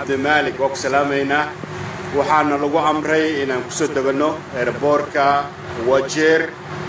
cabdimaalik waa ku salaamaynaa waxaana lagu amray inaan kusoo deganno airboortka wajeer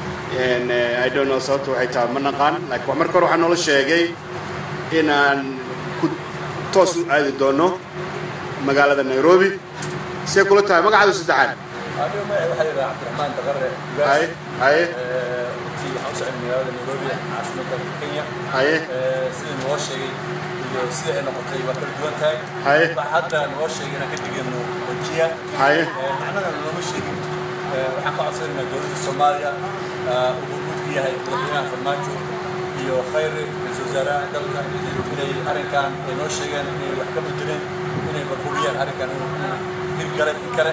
i don't know sababta waxay tahay ma naqaan laakiin marka hore waxaa noola sheegay inaan ku toos u aadi doono magaalada nairobi see kula tahay magacaadu saddexaad anigu magaca waxaa yidhaha cabdiraxmaan daqare haye haye runtii waxaan u socday magaalada nairobi caasimadda kenya haye sida noo sheegay iyo sida ay noqotay waa kala duwan tahay haye waxaa hadda noo sheegay inaan ka digano wajiya haye macnaha nooma sheegin waxaan ka codsanaynaa dowladda soomaaliya uu guudku yahay madaxweynaha farmaajo iyo khayre ra-iisul wasaaraha dalka inay arrinkan ay noo sheegeen inay wax ka bedeleen inay barhuriyaan arrinkan inuu hirgalay in kale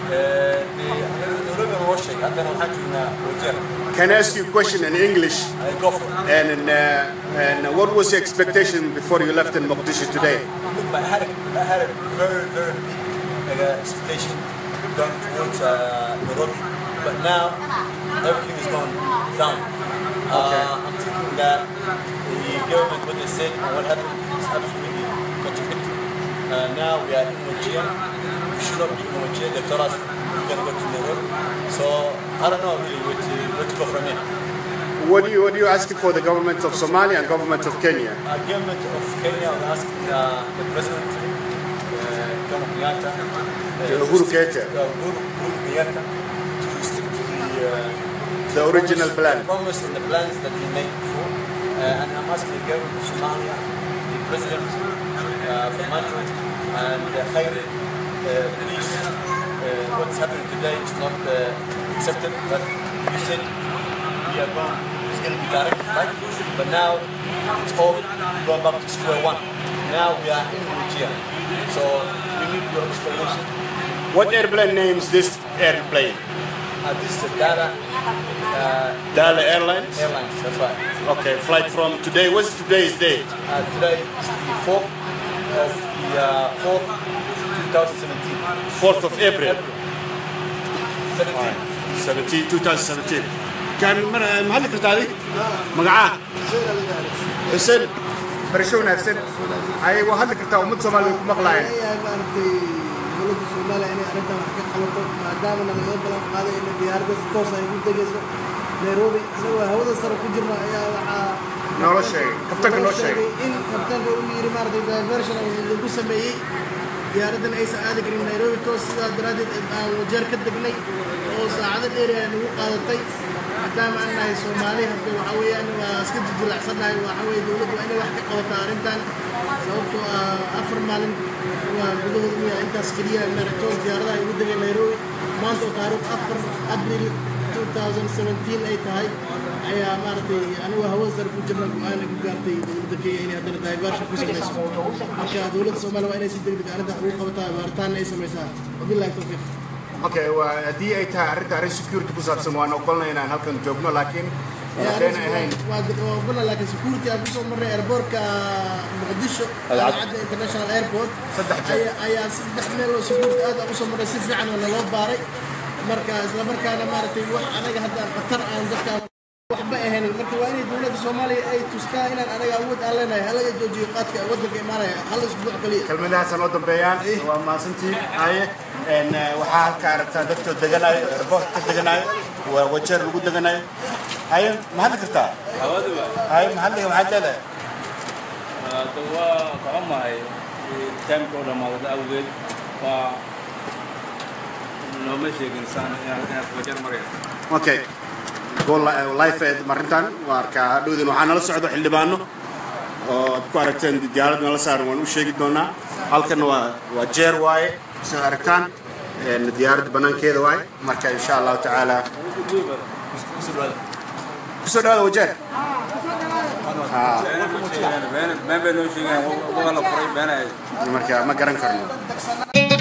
nairobi noo sheegay haddana waxaan joognaa wajeer Can I ask you a question in English? go for it And, uh, and what was your expectation before you left in Mogadishu today? Look, I had a, I had a very, very big uh, expectation going towards uh, Nairobi, but now everything is going down. Okay. Uh, I'm thinking that the government, what they said and what happened is absolutely contradictory. Uh, now we are in Wajir. We should not be in Wajir. They told us we're going to go to Nairobi. So I don't know really where to, where to go from here. What do you what do you asking for the government of Somalia and government of Kenya? Uh, government of Kenya was asking uh, the president, uh, Jomo Kenyatta, uh, Uhuru to stick- Kenyatta. uh, Uhuru, Uhuru Kenyatta, to stick to the, uh, The original promise, plan. the promise and the plans that he made before. Uh, and I'm asking the government of Somalia, the president, uh, for management, and uh, Khairi, uh, please, uh, what's happening today is not uh, accepted, but you said we are going, it's going to be direct flight, but now it's all going back to square one. Now we are in Nigeria. So we need your explanation. What airplane names this airplane? Uh, this is the data uh, Dala Airlines. Airlines, that's right. Okay, flight from today. What's today's date? Uh, today is the 4th of the uh, 4th, 2017. 4th of April. 17. 17 2017 كان مر- محل كرتادي مقعاه حسين برشو wanaagsan ay waa hadli kartaa ummad Soomaaliyeed ku maqlaayeen ayaa maaragtay dowladda Soomaaliya inay arrintan wax ka qabato maadaama laga balan qaaday in diyaaradda si toos ay ugu degayso Nairobi anagoo hawada sare ku jirna ayaa waxaa Noola sheegay, kabtanka noo sheegay. in kabtanka uu yiri maaragtay diversion lagu sameeyey diyaaraddan aysan aadi karin Nairobi toos sidaa daraaddeed aan wajeer ka degnay oo saacado dheer ay nagu qaadatay maadaama aan nahay Soomaali hadda waxa weeyaan waa iska jijilacsannahay waxa weeye dowladdu waa inay wax ka qabataa arrintan sababtoo ah afar maalin waa gudahooda miya intaas keliya maratoon diyaaradaha ay ugu degeen Nairobi maanta oo taariikh afar abril 2017 ay tahay ayaa maaragtay anigu hawada sare ku jirna go-aan ku gaartay dowladda Kenya inay haddana diversion ku samayso marka dowladda Soomaaliya waa inay si degdeg ah arrintan ugu qabataa baaritaan ay samaysaa wabillahi tawfiiq okay waa haddii ay tahay arrinta arrin security ku saabsan waan ogolnay inaan halkan joogno laakiin waxayna ahayn waa ogolna laakiin security aan kusoo marnay airportka muqdisho alcadda international airport Saddex jeer. ayaa- ayaa saddex meel oo security aad aan usoo marnay si fiican oo naloo baaray marka isla markaana maaragtay wax anaga hadda khatar aan dadka waxba ahayn marka waa inay dowladda soomaaliya ay tustaa inaan anaga awood aan leenahay halaga joojiyo qaadka waddanka imaanaya hal isbuuc kaliya kelmadahaas noo dambeeyaan waa mahadsantiin haye n waxaa halka aragtaa dadka deganayo airport ka deganayo waa wajeer lagu deganayo haye ma hadli kartaa haye ma hadliga maxaad leedahay hadda waa kacamahay taamka oo dhammaadada awgeed waa nooma sheegin saan inaad inaad wajar marayso okay go li- live eed marintan waa arkaa hadhowdin waxaa nala socdo xildhibaano oo aad ku aragteen diyaarad nala saaran waan u sheegi doonaa halkan waa waa jeer waaye sidaad aragtaan n diyaaradda banaankeeda waaye marka insha allahu tacaala kusoo dhawaada wajeer been bay noo sheegaan waa la furay beenay marka ma garan karno